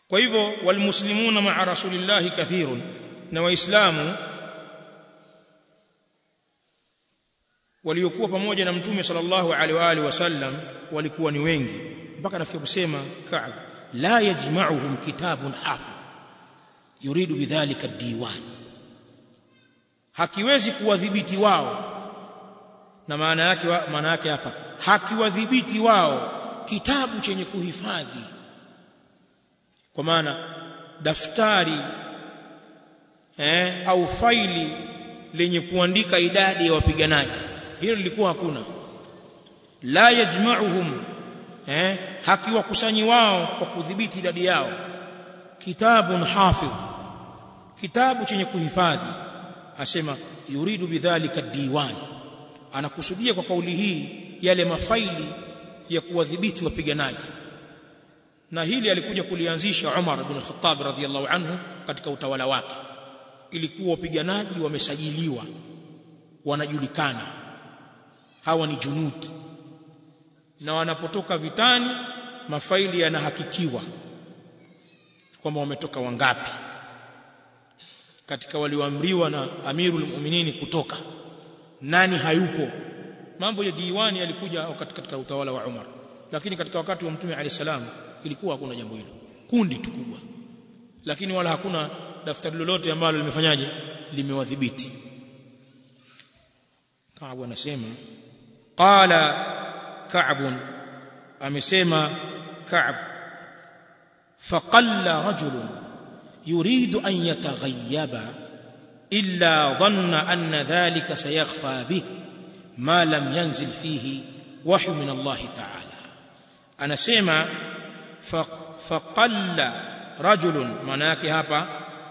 kwa hivyo walmuslimuna ma'a rasulillahi kathirun na waislamu waliokuwa pamoja na mtume sallallahu alaihi wa alihi wasallam walikuwa ni wengi mpaka nafikia kusema Ka'b la yajma'uhum kitabun hafidh yuridu bidhalika diwan hakiwezi kuwadhibiti wao na maana yake maana yake hapa hakiwadhibiti wao kitabu chenye kuhifadhi kwa maana daftari eh, au faili lenye kuandika idadi ya wapiganaji hilo lilikuwa hakuna la yajma'uhum eh, hakiwakusanyi wao kwa kudhibiti idadi yao kitabun hafidh kitabu chenye kuhifadhi asema yuridu bidhalika diwan anakusudia kwa kauli hii yale mafaili ya kuwadhibiti wapiganaji na hili alikuja kulianzisha Umar ibn Khattab radhiyallahu anhu katika utawala wake ilikuwa wapiganaji wamesajiliwa wanajulikana hawa ni junud na wanapotoka vitani mafaili yanahakikiwa kwamba wametoka wangapi katika walioamriwa na amirul mu'minin kutoka nani hayupo mambo ya diwani yalikuja wakati katika utawala wa Umar lakini katika wakati wa mtume alayhi salam ilikuwa hakuna jambo hilo kundi tu kubwa lakini wala hakuna daftari lolote ambalo limefanyaje limewadhibiti Ka'b anasema qala Ka'b amesema Ka'b faqalla rajulun yuridu an yataghayyaba illa dhanna anna dhalika sayakhfa bih ma lam yanzil fihi wahyu min Allah ta'ala anasema faqalla rajulun maana yake hapa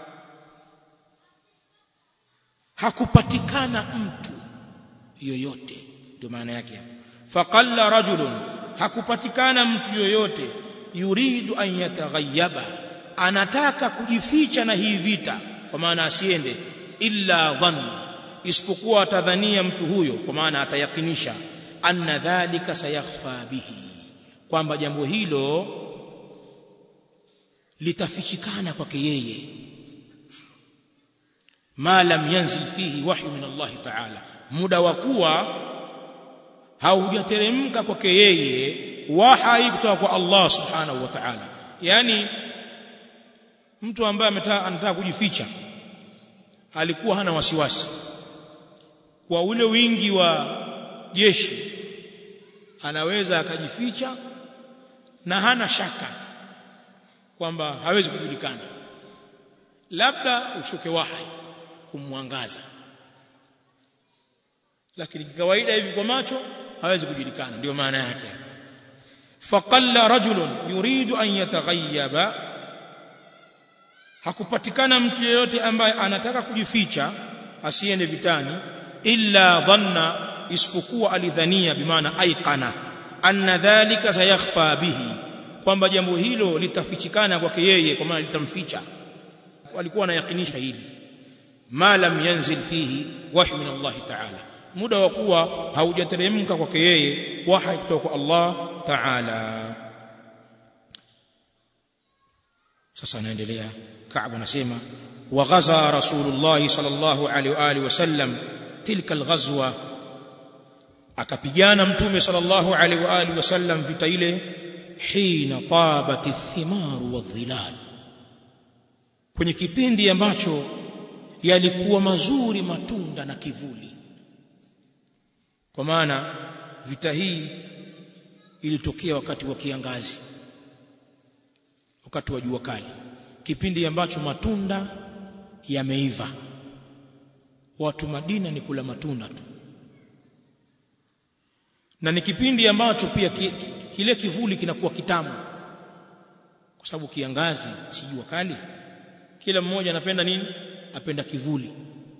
hakupatikana mtu yoyote ndio maana yake hapa faqalla rajulun hakupatikana mtu yoyote yuridu an yataghayyaba anataka kujificha na hii vita kwa maana asiende illa dhanna isipokuwa atadhania mtu huyo kwa maana atayakinisha anna dhalika sayakhfa bihi kwamba jambo hilo litafichikana kwake yeye ma lam yanzil fihi wahyu min Allah ta'ala muda wa kuwa haujateremka kwake yeye wahai kutoka kwa Allah subhanahu wa ta'ala yani mtu ambaye anataka kujificha alikuwa hana wasiwasi kwa ule wingi wa jeshi anaweza akajificha na hana shaka kwamba hawezi kujulikana labda ushuke wahai kumwangaza lakini kawaida hivi kwa macho hawezi kujulikana ndio maana yake faqalla rajulun yuridu an yataghayyaba hakupatikana mtu yeyote ambaye anataka kujificha asiende vitani illa dhanna isipokuwa alidhania bimaana aiqana anna dhalika sayakhfa bihi kwamba jambo hilo litafichikana kwake yeye kwa maana litamficha walikuwa wanayakinisha hili ma lam yanzil fihi wahyu min Allah ta'ala muda wa kuwa haujateremka kwake yeye wahi kutoka kwa Allah ta'ala sasa anaendelea Ka'b anasema wa ghaza Rasulullah sallallahu alaihi wa alihi wasallam tilka alghazwa akapigana mtume sallallahu alaihi wa alihi wasallam vita ile hina tabat athimaru wadhilal kwenye kipindi ambacho yalikuwa mazuri matunda na kivuli kwa maana vita hii ilitokea wakati wa kiangazi wakati wa jua kali kipindi ambacho matunda yameiva watu Madina ni kula matunda tu na ni kipindi ambacho pia ki, ki, kile kivuli kinakuwa kitamu kwa sababu kiangazi si jua kali kila mmoja anapenda nini apenda kivuli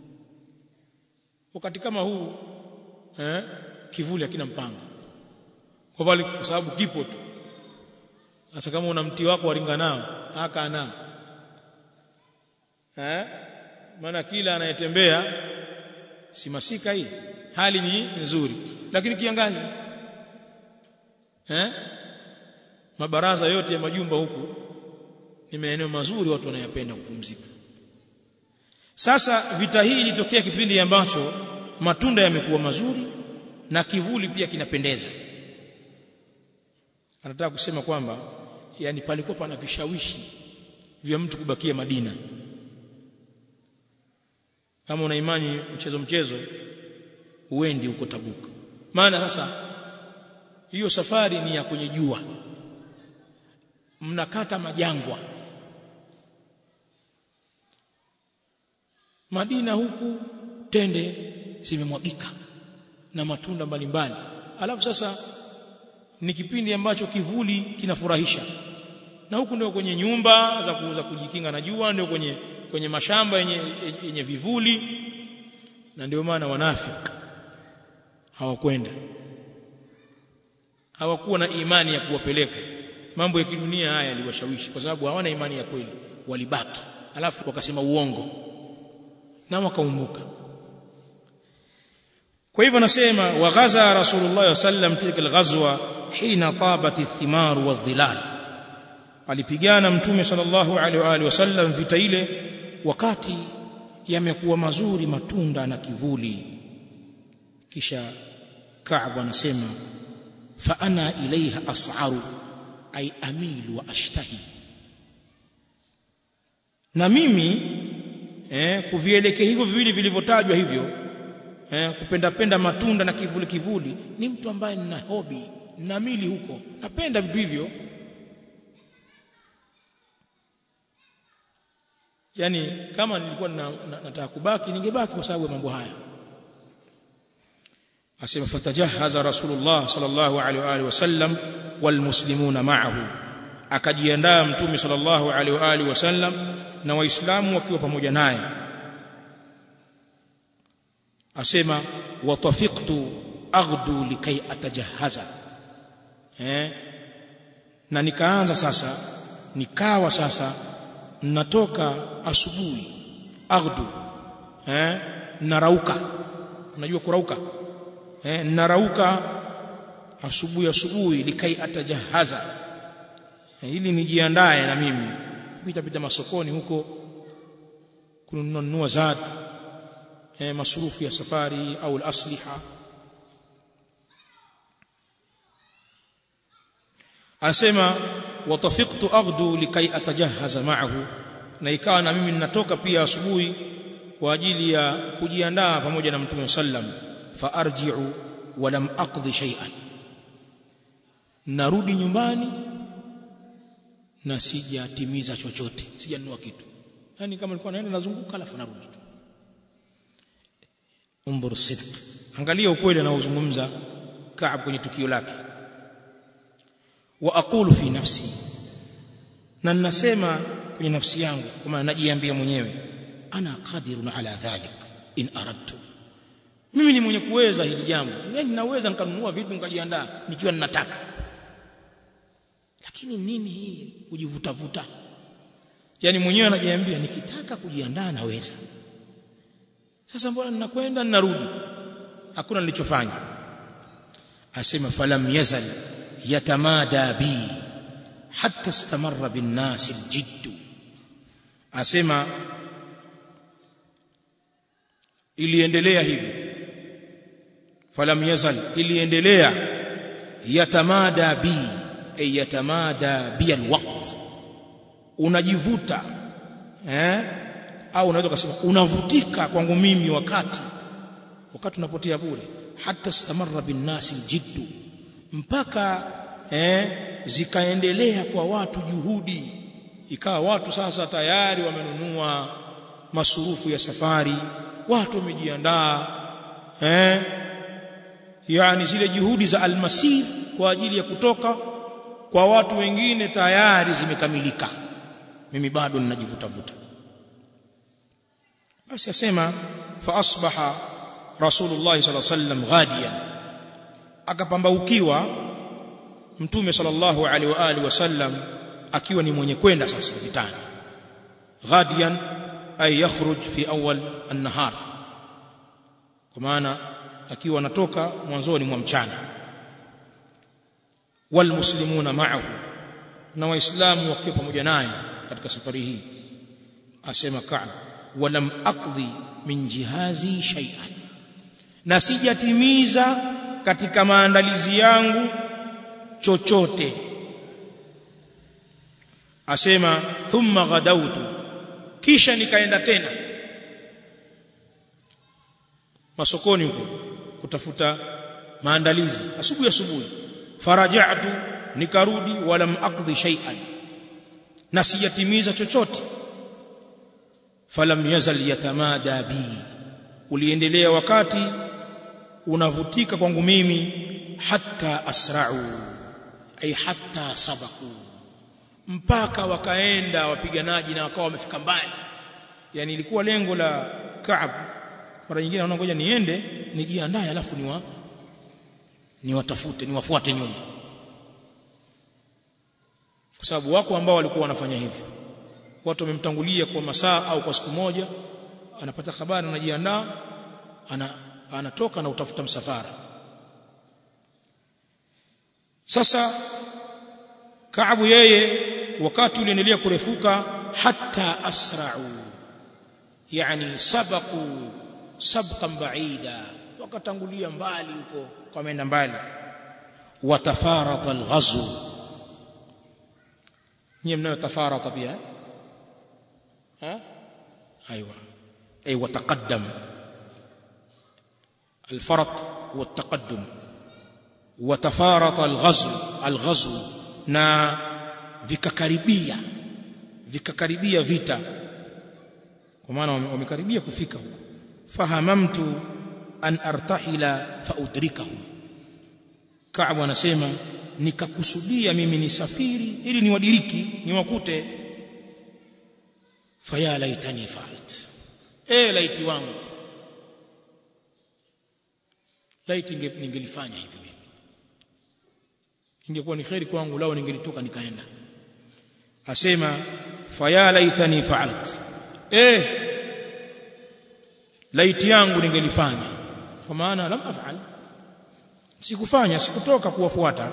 wakati kama huu eh, kivuli hakina mpango kwa vile kwa sababu kipo tu sasa kama una mti wako waringa nao haka nao eh maana kila anayetembea si masika hii hali ni nzuri lakini kiangazi eh mabaraza yote ya majumba huku ni maeneo mazuri watu wanayapenda kupumzika sasa vita hii ilitokea kipindi ambacho matunda yamekuwa mazuri na kivuli pia kinapendeza anataka kusema kwamba yani palikuwa pana vishawishi vya mtu kubakia Madina kama una imani mchezo mchezo uendi huko Tabuk maana sasa hiyo safari ni ya kwenye jua mnakata majangwa Madina huku tende zimemwagika na matunda mbalimbali alafu sasa ni kipindi ambacho kivuli kinafurahisha na huku ndio kwenye nyumba za kuuza kujikinga na jua ndio kwenye kwenye mashamba yenye, yenye vivuli na ndio maana wanafiki hawakwenda hawakuwa na imani ya kuwapeleka mambo ya kidunia haya yaliwashawishi kwa sababu hawana imani ya kweli walibaki alafu wakasema uongo na wakaumbuka kwa hivyo nasema waghaza rasulullah sallam tilka alghazwa hina tabat athimar wadhilal alipigana mtume sallallahu alaihi wa alihi wasallam vita ile wakati yamekuwa mazuri matunda na kivuli kisha Ka'b anasema fa ana ilaiha as'aru ay amilu wa ashtahi na mimi eh, kuvielekea hivyo viwili vilivyotajwa hivyo eh, kupenda penda matunda na kivuli kivuli ni mtu ambaye nina hobi na mili huko napenda vitu hivyo yani kama nilikuwa na, na, nataka kubaki ningebaki kwa sababu ya mambo haya asema fatajahaza rasulullah sallallahu alaihi wa alihi wasallam walmuslimuna ma'ahu akajiandaa mtume sallallahu alaihi wa alihi wasallam na waislamu wakiwa pamoja naye asema watafiqtu aghdu likai atajahaza eh na nikaanza sasa nikawa sasa natoka asubuhi aghdu eh narauka unajua kurauka eh narauka asubuhi asubuhi likai atajahaza eh, ili nijiandae na mimi kupita pita masokoni huko kununua zat eh, masurufu ya safari au al-asliha anasema watafiqtu aghdu likai atajahaza ma'ahu na ikawa na mimi ninatoka pia asubuhi kwa ajili ya kujiandaa pamoja na mtume sallam fa arji'u wa lam aqdi shay'an narudi nyumbani na sijatimiza chochote sijanunua kitu yani kama nilikuwa naenda nazunguka alafu narudi tu unzur sidq angalia ukweli anaozungumza Kaab kwenye tukio lake wa aqulu fi nafsi na ninasema kwenye nafsi yangu kwa maana najiambia mwenyewe ana qadirun ala dhalik in aradtu mimi ni mwenye kuweza hili jambo yani ninaweza nikanunua vitu nikajiandaa nikiwa ninataka lakini nini hii kujivuta vuta yani mwenyewe anajiambia nikitaka kujiandaa naweza sasa mbona ninakwenda ninarudi hakuna nilichofanya asema falam yazal yatamada bi hatta istamarra bin nas aljidd asema iliendelea hivi falam yazal iliendelea yatamada bi ay yatamada bi alwaqt unajivuta eh au unaweza kusema unavutika kwangu mimi wakati wakati unapotea bure hata stamarra bin nasi aljiddu mpaka eh zikaendelea kwa watu juhudi ikawa watu sasa tayari wamenunua masurufu ya safari watu wamejiandaa eh yani zile juhudi za almasir kwa ajili ya kutoka kwa watu wengine tayari zimekamilika mimi bado ninajivuta vuta basi asema fa asbaha rasulullah sallallahu alaihi wasallam ghadiyan akapambaukiwa mtume sallallahu alaihi wa alihi wasallam akiwa ni mwenye kwenda sasa vitani ghadiyan ay yakhruj fi awwal an-nahar kwa maana akiwa anatoka mwanzoni mwa mchana walmuslimuna ma'ahu na waislamu wakiwa pamoja naye katika safari hii asema Ka'b walam aqdi min jihazi shay'an na sijatimiza katika maandalizi yangu chochote asema thumma ghadautu kisha nikaenda tena masokoni huko kutafuta maandalizi asubuhi asubuhi faraja'tu nikarudi walam aqdi shay'an na sijatimiza chochote falam yazal yatamada bi uliendelea wakati unavutika kwangu mimi hatta asra'u ay hatta sabaku mpaka wakaenda wapiganaji na wakawa wamefika mbali yani ilikuwa lengo la Ka'b mara nyingine anaona ngoja niende nijiandae alafu niwa niwatafute niwafuate nyuma kwa sababu wako ambao walikuwa wanafanya hivyo watu wamemtangulia kwa masaa au kwa siku moja anapata habari anajiandaa ana anatoka na utafuta msafara sasa Kaabu yeye wakati uliendelea kurefuka hatta asra'u yani sabaku sabqan ba'ida wakatangulia mbali huko wameenda mbali watafarata alghazw nyie mnayo tafarata pia ha ايوه اي وتقدم الفرط والتقدم وتفارط الغزو الغزو na vikakaribia vikakaribia vita kwa maana wamekaribia kufika huko fahamamtu an artahila faudrikahum Ka'b anasema nikakusudia mimi nisafiri ili niwadiriki niwakute faya laitani fa'alt eh laiti wangu laiti ningelifanya hivi mimi ingekuwa ni khairi kwangu lao ningelitoka nikaenda asema faya laitani fa'alt eh laiti yangu ningelifanya kwa maana lam af'al sikufanya sikutoka kuwafuata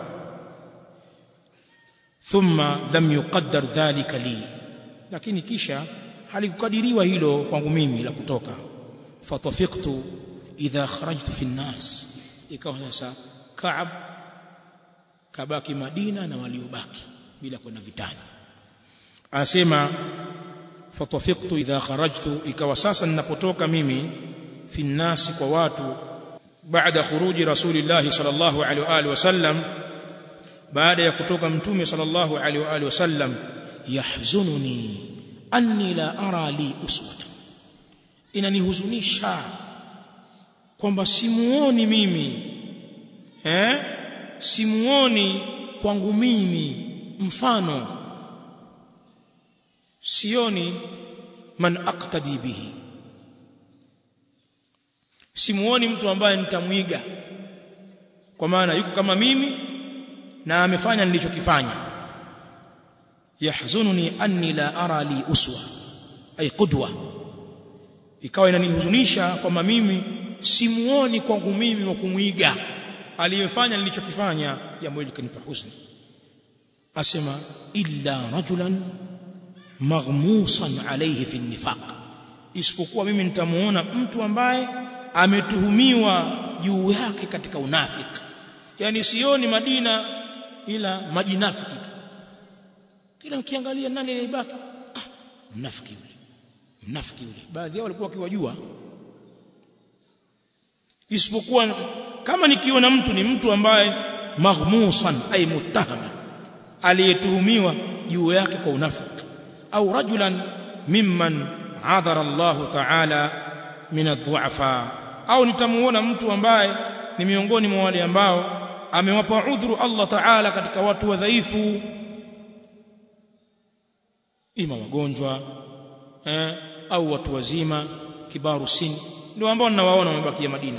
thumma lam yuqaddar dhalika li lakini kisha halikukadiriwa hilo kwangu mimi la kutoka fatafiqtu idha kharajtu fi nnas ikawa sasa Kaab kabaki Madina na waliobaki bila kwenda vitani anasema fatafiqtu idha kharajtu ikawa sasa ninapotoka mimi fi nnas kwa watu baada khuruji rasulillah sallallahu alaihi wa alihi wasallam baada ya kutoka mtume sallallahu alaihi wa alihi wasallam yahzununi anni la ara li uswata inanihuzunisha kwamba simuoni mimi eh simuoni kwangu mimi mfano sioni man aqtadi bihi simuoni mtu ambaye nitamwiga kwa maana yuko kama mimi na amefanya nilichokifanya yahzununi anni la ara li uswa ay qudwa ikawa inanihuzunisha kwamba mimi simuoni kwangu mimi wa kumwiga aliyefanya nilichokifanya jambo hili kanipa huzuni asema illa rajulan maghmusan alayhi fi nifaq isipokuwa mimi nitamuona mtu ambaye ametuhumiwa juu yake katika unafiki yani sioni Madina ila majinafiki tu kila nikiangalia nani aliyebaki ah mnafiki yule mnafiki yule baadhi yao walikuwa wakiwajua isipokuwa kama nikiona mtu ni mtu ambaye maghmusan ay muttahama aliyetuhumiwa juu yake kwa unafiki au rajulan mimman adhara Allah ta'ala min adh-dhu'afa au nitamuona mtu ambaye ni miongoni mwa wale ambao amewapa udhuru Allah Ta'ala katika watu wadhaifu ima wagonjwa eh, au watu wazima kibaru sini ndio ambao ninawaona wamebakia Madina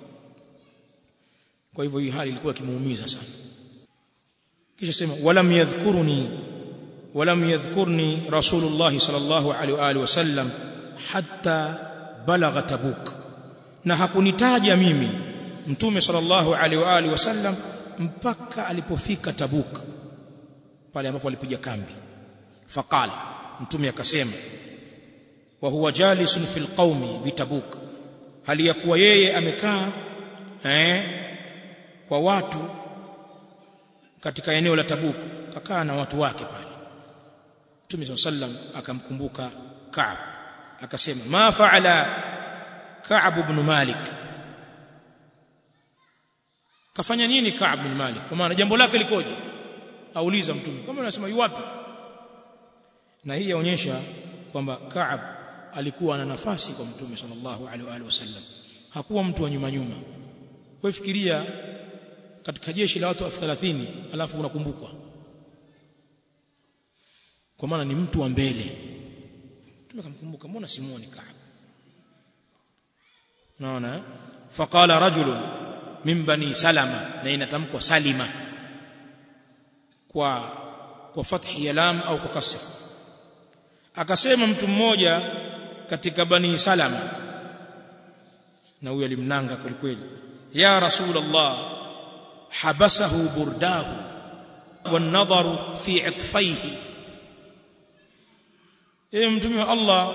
kwa hivyo hii hali ilikuwa kimuumiza sana kisha sema walam yadhkuruni walam yadhkurni rasulullah sallallahu alaihi wa alihi wasallam hatta balagha tabuk na hakunitaja mimi mtume sallallahu alaihi wa alihi wasallam mpaka alipofika tabuk pale ambapo alipiga kambi faqala mtume akasema wa huwa jalisun fil qaumi bitabuk hali ya kuwa yeye amekaa eh kwa watu katika eneo la Tabuk kakaa na watu wake pale Mtume sallam akamkumbuka Ka'b akasema ma faala Ka'b ibn Malik kafanya nini Ka'b ibn Malik kwa maana jambo lake likoje auliza mtume kama anasema yuwapi na hii yaonyesha kwamba Ka'b alikuwa na nafasi kwa mtume sallallahu alaihi wasallam hakuwa mtu wa nyuma nyuma wewe fikiria katika jeshi la watu 30 alafu unakumbukwa kwa maana ni mtu wa mbele mtume akamkumbuka mbona simuoni Ka'b unaona faqala rajulun min bani salama na inatamkwa salima kwa kwa fathi ya lam au kwa kasra akasema mtu mmoja katika bani salama na huyo alimnanga kwelikweli ya rasulullah habasahu burdahu والنظر في عطفيه ewe mtume wa Allah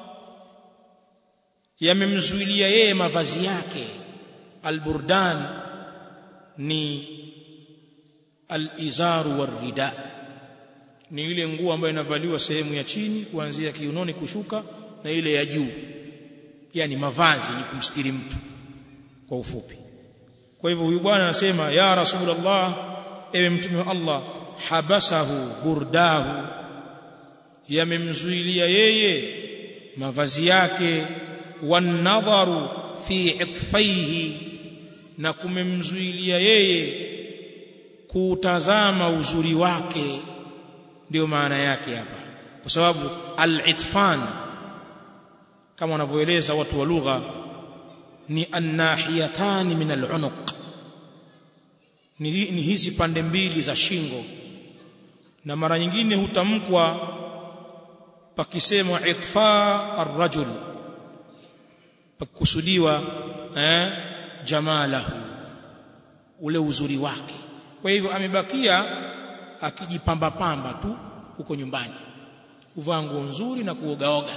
yamemzuilia yeye mavazi yake alburdan ni alizaru warida ni ile nguo ambayo inavaliwa sehemu ya chini kuanzia kiunoni kushuka na ile ya juu yani mavazi ni kumstiri mtu kwa ufupi kwa hivyo huyu bwana anasema ya rasulullah ewe mtume wa Allah habasahu burdahu yamemzuilia yeye mavazi yake wanadharu fi itfaihi na kumemzuilia yeye kutazama uzuri wake ndio maana yake hapa kwa sababu al-itfan kama wanavyoeleza watu wa lugha ni annahiyatani min al-unuq ni, ni hizi pande mbili za shingo na mara nyingine hutamkwa pakisemwa itfa ar-rajul pakusudiwa eh jamalahu ule uzuri wake kwa hivyo amebakia akijipamba pamba tu huko nyumbani kuvaa nguo nzuri na kuogaoga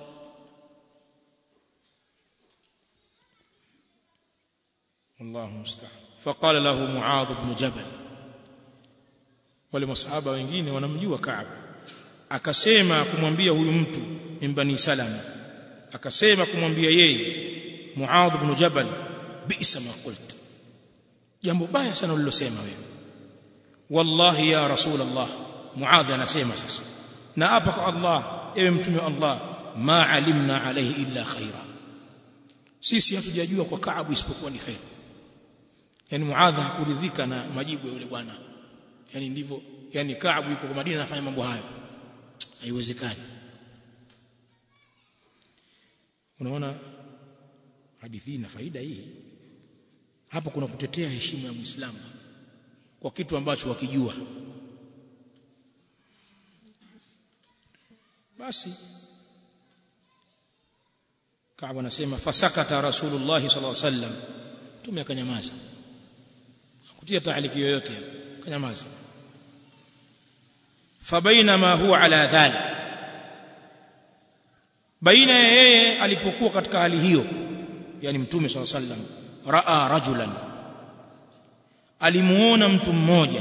Allahu musta'an faqala lahu Muadh ibn Jabal wale masahaba wengine wanamjua Ka'b akasema kumwambia huyu mtu min bani Salama akasema kumwambia yeye Muadh ibn Jabal bi'sa ma qult jambo baya sana ulilosema wewe wallahi ya rasul Allah Muadh anasema sasa na hapa kwa Allah ewe mtume wa Allah ma alimna alayhi illa khaira sisi hatujajua kwa Kaabu isipokuwa ni khair yani Muadh hakuridhika na majibu ya yule bwana yani ndivyo yani Kaabu yuko kwa Madina anafanya mambo hayo haiwezekani unaona hadithi ina faida hii hapo kuna kutetea heshima ya Muislamu kwa kitu ambacho wakijua basi Kaaba anasema fasakata Rasulullah sallallahu alaihi wasallam tume akanyamaza kutia taaliki yoyote akanyamaza fabainama huwa ala dhalik baina yeye alipokuwa katika hali hiyo yani mtume sallallahu alaihi wasallam raa rajulan alimuona mtu mmoja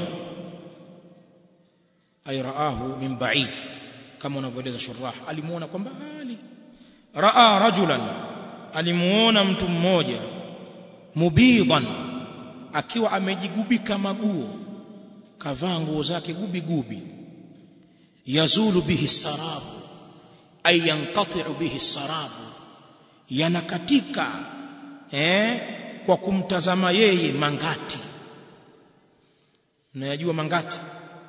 ay raahu min ba'id kama unavyoeleza shurah alimuona kwa mbali raa rajulan alimuona mtu mmoja mubidan akiwa amejigubika maguo kavaa nguo zake gubi gubi yazulu bihi sarabu ay yanqati'u bihi sarabu yanakatika eh kwa kumtazama yeye mangati unayajua mangati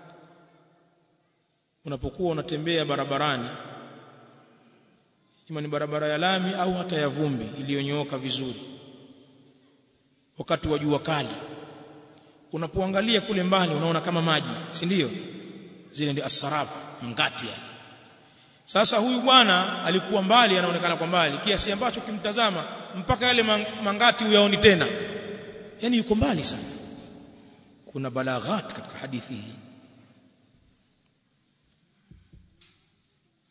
unapokuwa unatembea barabarani ima ni barabara ya lami au hata ya vumbi iliyonyooka vizuri wakati wa jua kali unapoangalia kule mbali unaona kama maji si ndio zile ndio asarab mangati yale sasa huyu bwana alikuwa mbali anaonekana kwa mbali kiasi ambacho kimtazama mpaka yale mangati uyaoni tena yani yuko mbali sana kuna balaghat katika hadithi hii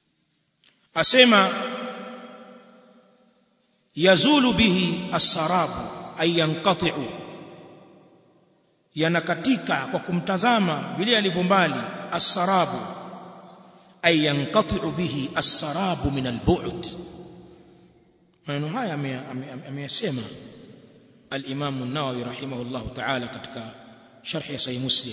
asema yazulu bihi as-sarabu ay yanqati'u yanakatika kwa kumtazama vile alivyo mbali as-sarabu ay yanqati'u bihi as-sarabu min al-bu'd maneno haya ameyasema al-Imam an-Nawawi rahimahullah ta'ala katika sharh ya Sahih Muslim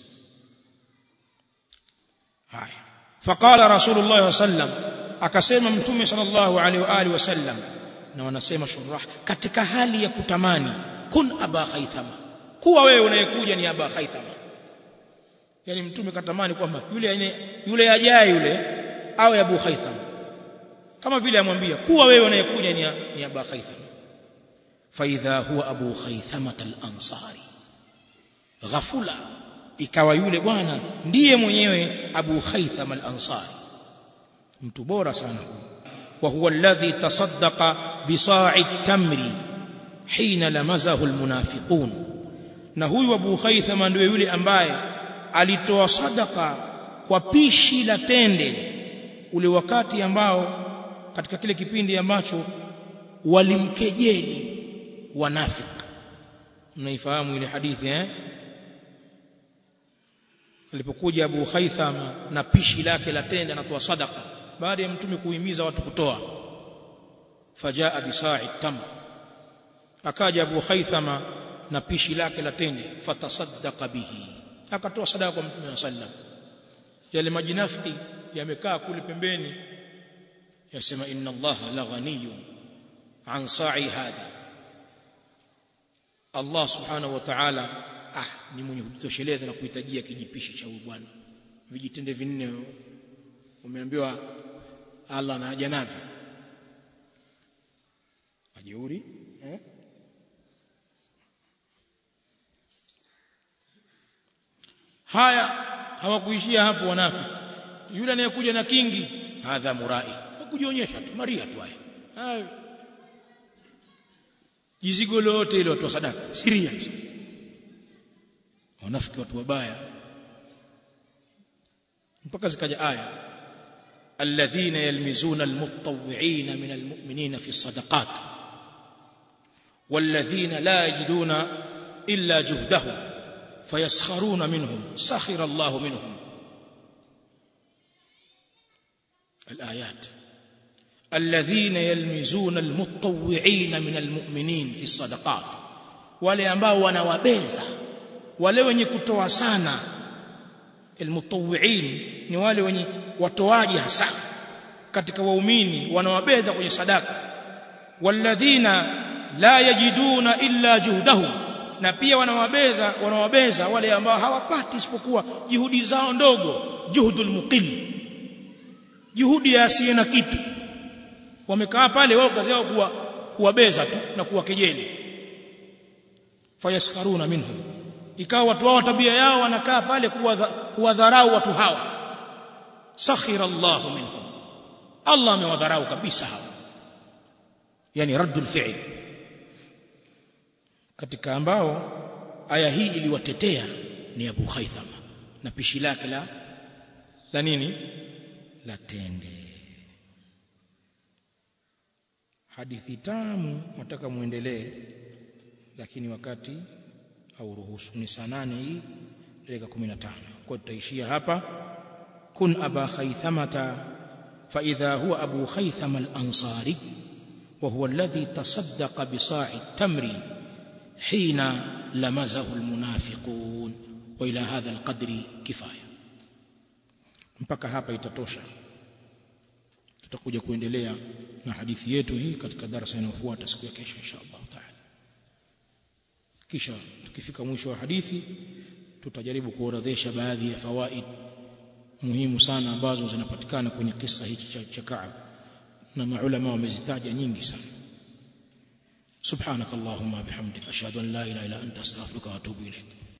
haya faqala Rasulullah sallam akasema mtume sallallahu alaihi wa alihi wasallam na wanasema shurah katika hali ya kutamani kun aba khaythama kuwa wewe unayekuja ni aba khaythama yani mtume katamani kwamba yule yule ajaye yule awe abu khaythama kama vile amwambia kuwa wewe unayekuja ni, ni aba khaythama faidha huwa abu khaythama al-ansari ghafula ikawa yule bwana ndiye mwenyewe abu khaythama al-ansari mtu bora sana wa huwa alladhi tasaddaqa bisa'i tamri hina lamazahu almunafiqun na huyu Abu Khaythama ndiye yule ambaye alitoa sadaka kwa pishi la tende ule wakati ambao katika kile kipindi ambacho walimkejeli wanafiki mnaifahamu ile hadithi eh alipokuja Abu Khaythama na pishi lake la tende anatoa sadaka baada ya mtume kuhimiza watu kutoa fajaa bisa'i tamr akaja Abu Khaythama na pishi lake la tende fatasaddaqa bihi akatoa sadaka kwa mtume sallam yale majinafiki yamekaa kule pembeni yasema inna Allah la ghaniyun an sa'i hadha Allah subhanahu wa ta'ala ah ni mwenye kujitosheleza na kuhitajia kijipishi cha huyu bwana vijitende vinne umeambiwa Allah na haja navyo ajeuri eh? haya hawakuishia hapo wanafiki yule anayekuja na kingi hadha murai hakujionyesha tu maria tu haya hayo jizigo lote ile watu wa sadaka siria hizo wanafiki watu wabaya mpaka zikaja aya alladhina yalmizuna almutawwi'ina min almu'minina fi sadaqat والذين لا يجدون إلا جهدهم فيسخرون منهم سخر الله منهم الآيات الذين يلمزون المتطوعين من المؤمنين في الصدقات wale ambao wanawabeza wale wenye kutoa sana almutawwi'in ni wale wenye watoaji hasa katika waumini wanawabeza kwenye sadaka walladhina la yajiduna illa juhdahum na pia wanawabeza wanawabeza wale ambao hawapati isipokuwa juhudi zao ndogo juhudul muqil juhudi ya asiye na kitu wamekaa pale wao kazi yao kuwa kuwabeza tu na kuwakejeli fayaskharuna minhum ikawa watu wao tabia yao wanakaa pale kuwadharau watu hawa sakhira Allah minhum Allah amewadharau kabisa hawa yani raddul fi'l katika ambao aya hii iliwatetea ni Abu Khaythama na pishi lake la la nini la tende hadithi tamu nataka muendelee lakini wakati au ruhusu ni saa nane hii dakika 15 kwa tutaishia hapa kun aba khaythamata fa idha huwa abu khaythama al-ansari wa huwa alladhi tasaddaqa bi sa'i tamri hina lamazahu al-munafiqun wa ila hadha al-qadri kifaya mpaka hapa itatosha tutakuja kuendelea na hadithi yetu hii katika darasa inayofuata siku ya kesho inshallah taala kisha tukifika mwisho wa hadithi tutajaribu kuorodhesha baadhi ya fawaid muhimu sana ambazo zinapatikana kwenye kisa hiki cha, cha Kaab na maulama wamezitaja nyingi sana سبحانك اللهم وبحمدك اشهد ان لا اله الا انت استغفرك واتوب اليك